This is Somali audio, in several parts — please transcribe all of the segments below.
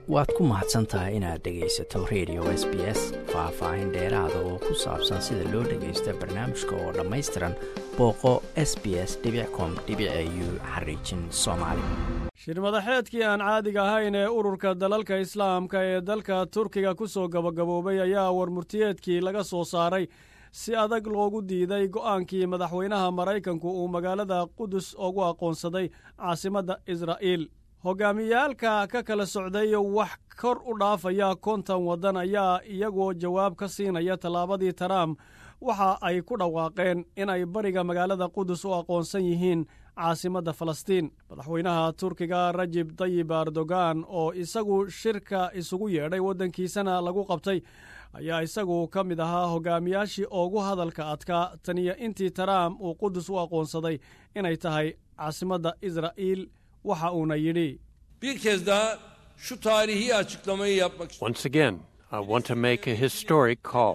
waad ku mahadsan tahay inaad dhegaysato radio s b s faah-faahin dheeraada oo ku saabsan sida loo dhagaysta barnaamijka oo dhammaystiran booqo s b s com u xariijin soomaali shirmadaxeedkii aan caadiga ahayn ee ururka dalalka islaamka ee dalka turkiga ku soo gabagaboobay ayaa warmurtiyeedkii laga soo saaray si adag loogu diiday go'aankii madaxweynaha maraykanku uu magaalada qudus ugu aqoonsaday caasimadda israa'iil hogaamiyaalka ka kala socday wax kor u dhaafaya konton waddan ayaa iyagoo jawaab ka siinaya tallaabadii taraamp waxa ay ku dhawaaqeen inay bariga magaalada qudus u aqoonsan yihiin caasimadda falastiin madaxweynaha turkiga rajib tayib erdogan oo isagu shirka isugu yeedhay waddankiisana lagu qabtay ayaa isagu ka mid ahaa hogaamiyaashii ugu hadalka adkaa taniyo intii taraamp uu qudus u aqoonsaday inay tahay caasimadda israa'iil waxa uuna yidhi bir kez daha şu tarihi açıklamayı yapmak istiyorum. Once again, I want to make a historic call.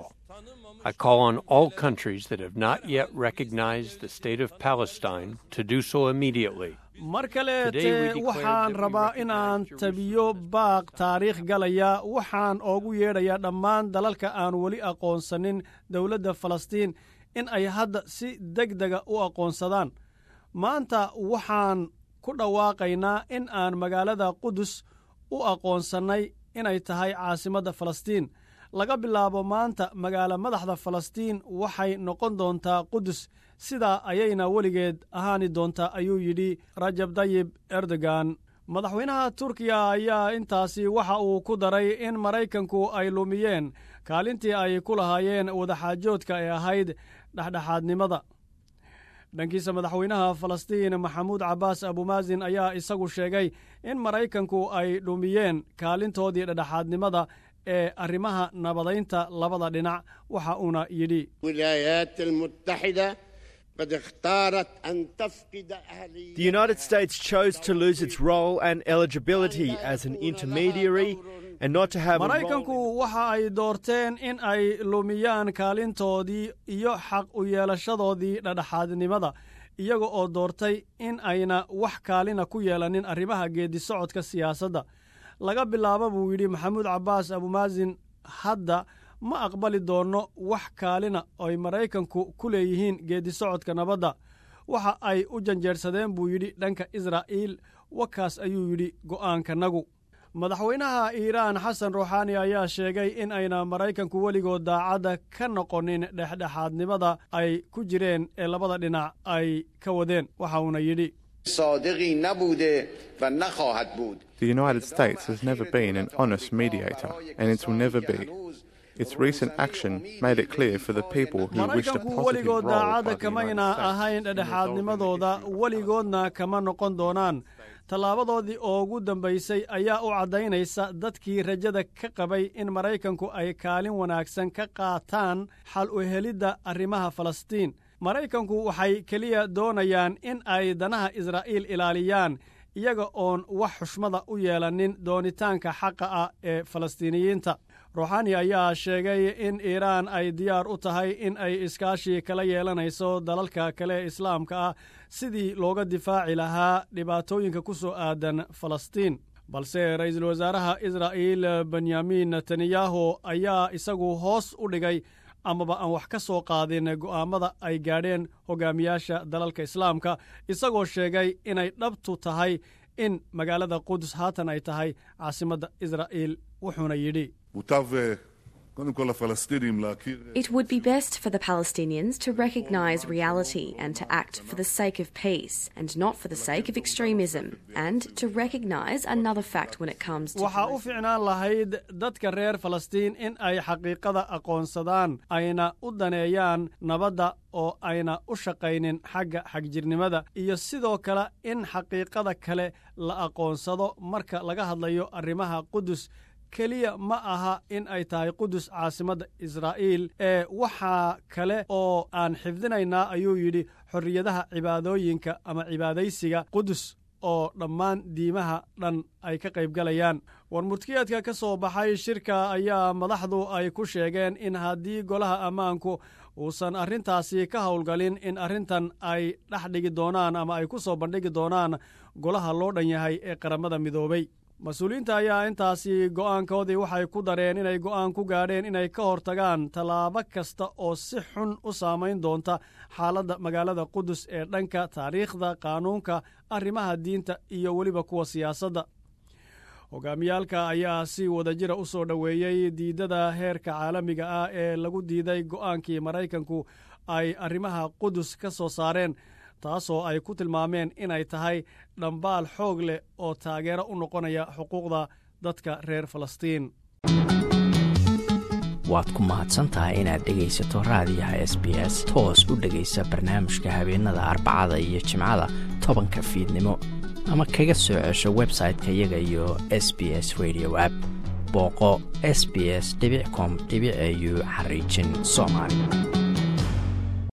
I call on all countries that have not yet recognized the state of Palestine to do so immediately. mar kaleete waxaan rabaa inaan tabiyo baaq taariikh galaya waxaan oogu yeedhayaa dhammaan dalalka aan weli aqoonsanin dowladda falastiin in ay hadda si deg dega u aqoonsadaan maanta waxaan ku dhawaaqaynaa in aan magaalada qudus u aqoonsannay inay tahay caasimadda falastiin laga bilaabo maanta magaalo madaxda falastiin waxay noqon doontaa qudus sidaa ayayna weligeed ahaani doontaa ayuu yidhi rajab tayib erdogan madaxweynaha turkiya ayaa intaasi waxa uu ku daray in maraykanku ay lumiyeen kaalintii ay ku lahaayeen wadaxaajoodka ee ahayd dhexdhexaadnimada dhankiisa madaxweynaha falastiin maxamuud cabbaas abumaasin ayaa isagu sheegay in maraykanku ay dhumiyeen kaalintoodii dhexdhexaadnimada ee arrimaha nabadaynta labada dhinac waxa uuna yidhi The United States chose to lose its role and eligibility as an intermediary and not to have a role maraykanku waxa ay doorteen in ay lumiyaan kaalintoodii iyo xaq u yeelashadoodii dhexdhexaadnimada iyaga oo doortay in ayna wax kaalina ku yeelanin arrimaha geeddi-socodka siyaasadda laga bilaabo buu yidhi maxamuud cabbaas abumaasin hadda ma aqbali doonno wax kaalina oy maraykanku ku leeyihiin geeddi-socodka nabadda waxa ay u janjeersadeen buu yidhi dhanka israa'iil wakaas ayuu yidhi go'aankanagu madaxweynaha iiraan xasan ruuxaani ayaa sheegay in ayna maraykanku weligood daacadda ka noqonin dhexdhexaadnimada ay ku jireen ee labada dhinac ay ka wadeen waxa uuna yidhi The United States has never been an honest mediator, and it will never be. Its recent action made it clear for the people who wished a maraykanku positive weligood role by daacadda the kamayna United States ahayn in resolving the dhexdhexaadnimadooda issue. weligoodna kama noqon doonaan tallaabadoodii ugu dambaysay ayaa u caddaynaysa dadkii rajada ka qabay in maraykanku ay kaalin wanaagsan ka qaataan xal u helidda arrimaha falastiin maraykanku waxay keliya doonayaan in ay danaha israa'iil ilaaliyaan iyaga oon wax xushmada u yeelanin doonitaanka xaqa ah ee falastiiniyiinta ruuxaani ayaa sheegay in iiraan ay diyaar u tahay in ay iskaashi kala yeelanayso dalalka kale ee islaamka ah sidii looga difaaci lahaa dhibaatooyinka ku soo aadan falastiin balse ra'iisul wasaaraha israa'iil benyamin netanyahu ayaa isagu hoos u dhigay amaba aan wax ka soo qaadin go'aammada ay gaadheen hogaamiyaasha dalalka islaamka isagoo sheegay inay dhabtu tahay in magaalada qudus haatan ay tahay caasimadda israa'iil wuxuuna yidhi מוטב אה, קודם כל לפלסטינים להכיר... אה, It would be best for the Palestinians to recognise reality and to act for the sake of peace and not for the sake of extremism, and to recognise another fact when it comes to. waxaa u fiicnaan lahayd dadka reer falastiin in ay xaqiiqada aqoonsadaan ayna u daneeyaan nabadda oo ayna u shaqaynin xagga xagjirnimada iyo sidoo kale in xaqiiqada kale la aqoonsado marka laga hadlayo arrimaha qudus keliya ma aha in ay tahay qudus caasimadda israa'iil ee waxaa kale oo aan xifdinaynaa ayuu yidhi xorriyadaha cibaadooyinka ama cibaadaysiga qudus oo dhammaan diimaha dhan ay ka qaybgalayaan warmurtiyeedka ka soo baxay shirka ayaa madaxdu ay ku sheegeen in haddii golaha ammaanku uusan arrintaasi ka howlgalin in arrintan ay dhex dhigi doonaan ama ay ku soo bandhigi doonaan golaha loo dhan yahay ee qaramada midoobay mas-uuliyiinta ayaa intaasi go'aankoodii waxay ku dareen inay go'aan ku gaadheen inay ka hortagaan tallaabo kasta oo si xun u saamayn doonta xaaladda magaalada qudus ee dhanka taariikhda qaanuunka arrimaha diinta iyo weliba kuwa siyaasadda hogaamiyaalka ayaa si wadajira u soo dhoweeyey diidada heerka caalamiga ah ee lagu diiday go'aankii maraykanku ay arrimaha qudus ka soo saareen taasoo ay ku tilmaameen inay tahay dhambaal xoog leh oo taageero u noqonaya xuquuqda dadka reer falastiin waad ku mahadsantahay inaad dhegaysato raadiyaha s b s toos u dhegaysa barnaamijka habeenada arbacada iyo jimcada tobanka fiidnimo ama kaga soo cesho website-ka iyaga iyo s b s radio app booqo s b s com au xariijin soomaali